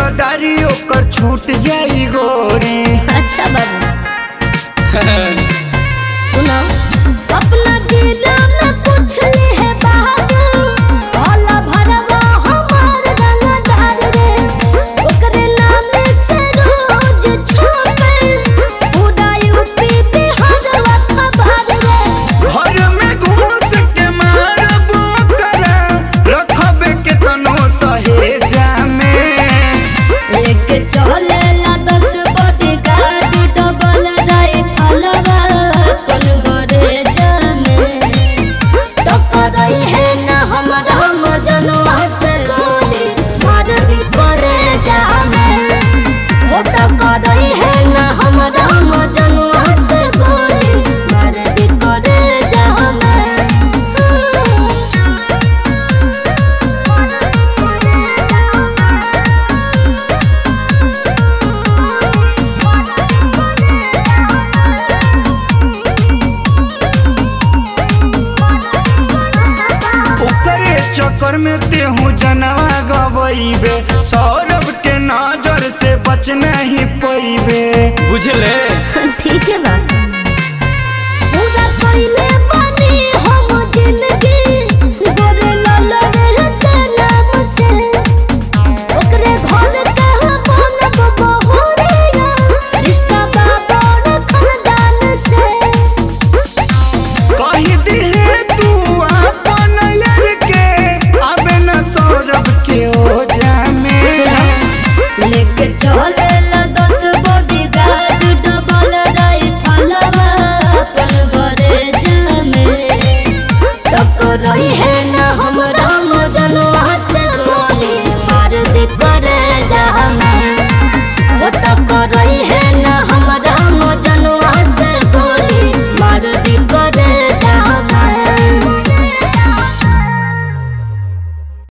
रंगदारी ओकर छूट जाई गोरी अच्छा बाबू सुनो अपना जिला में पूछ ले है बाबू भोला भरवा हमार रंगदार रे ओकरे नाम से रोज छापे पूरा यूपी बिहार खबर रे घर में घुस के मारबो करा रखबे के तनो सहेजा में लेके चले ला दस बॉडी गार्ड डबल राइफल अपन बड़े जाने टक्कर है ना हमारा मजनुआ से गोली मार दी करे जामे हो टक्कर है ना हमारा मजनुआ से गोली मार दी करे जामे ओकरे चक्कर में तेहू जनवा गवैबे सौरभ के नजर से बच नहीं पैबे बुझले